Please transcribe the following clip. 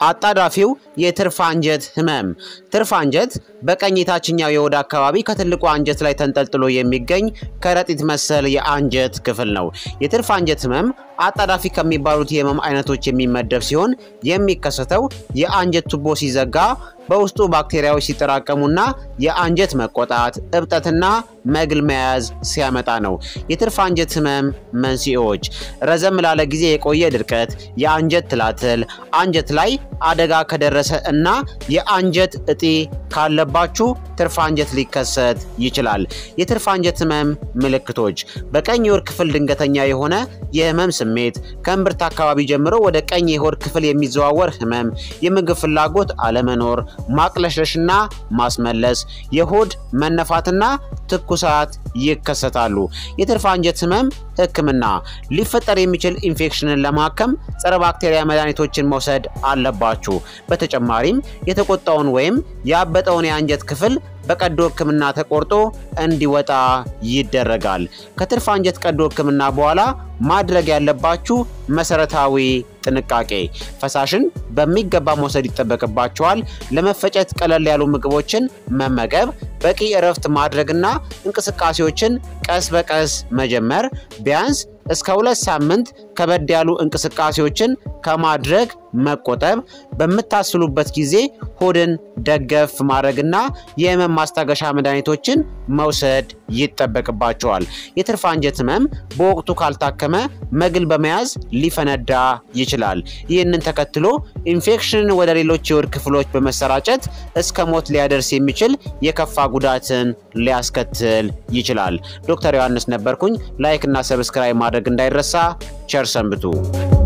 አጣዳፊው የትርፍ አንጀት ህመም። ትርፍ አንጀት በቀኝ የታችኛው የሆድ አካባቢ ከትልቁ አንጀት ላይ ተንጠልጥሎ የሚገኝ ከረጢት መሰል የአንጀት ክፍል ነው። የትርፍ አንጀት ህመም አጣዳፊ ከሚባሉት የህመም አይነቶች የሚመደብ ሲሆን የሚከሰተው የአንጀት ቱቦ ሲዘጋ በውስጡ ባክቴሪያዎች ሲጠራቀሙና የአንጀት መቆጣት፣ እብጠትና መግል መያዝ ሲያመጣ ነው። የትርፍ አንጀት ህመም መንስኤዎች ረዘም ላለ ጊዜ የቆየ ድርቀት፣ የአንጀት ትላትል፣ አንጀት ላይ አደጋ ከደረሰ እና የአንጀት እጢ ካለባችሁ ትርፍ አንጀት ሊከሰት ይችላል። የትርፍ አንጀት ህመም ምልክቶች በቀኝ የሆድ ክፍል ድንገተኛ የሆነ የህመም ስሜት፣ ከእምብርት አካባቢ ጀምሮ ወደ ቀኝ የሆድ ክፍል የሚዘዋወር ህመም፣ የምግብ ፍላጎት አለመኖር፣ ማቅለሽለሽና ማስመለስ፣ የሆድ መነፋትና ትኩሳት ይከሰታሉ። የትርፍ አንጀት ህመም ህክምና ሊፈጠር የሚችል ኢንፌክሽንን ለማከም ጸረ ባክቴሪያ መድኃኒቶችን መውሰድ አለባችሁ። በተጨማሪም የተቆጣውን ወይም ያበጠውን የአንጀት ክፍል በቀዶ ህክምና ተቆርጦ እንዲወጣ ይደረጋል። ከትርፍ አንጀት ቀዶ ህክምና በኋላ ማድረግ ያለባችሁ መሰረታዊ ጥንቃቄ፣ ፈሳሽን በሚገባ መውሰድ ይጠበቅባቸዋል። ለመፈጨት ቀለል ያሉ ምግቦችን መመገብ፣ በቂ እረፍት ማድረግና እንቅስቃሴዎችን ቀስ በቀስ መጀመር፣ ቢያንስ እስከ ሁለት ሳምንት ከበድ ያሉ እንቅስቃሴዎችን ከማድረግ መቆጠብ፣ በምታስሉበት ጊዜ ሆድን ደገፍ ማድረግና የህመም ማስታገሻ መድኃኒቶችን መውሰድ ይጠበቅባቸዋል። የትርፍ አንጀት ህመም በወቅቱ ካልታከመ መግል በመያዝ ሊፈነዳ ይችላል። ይህንን ተከትሎ ኢንፌክሽንን ወደ ሌሎች የሆድ ክፍሎች በመሰራጨት እስከ ሞት ሊያደርስ የሚችል የከፋ ጉዳትን ሊያስከትል ይችላል። ዶክተር ዮሐንስ ነበርኩኝ። ላይክ እና ሰብስክራይብ ማድረግ እንዳይረሳ። ቸር ሰንብቱ።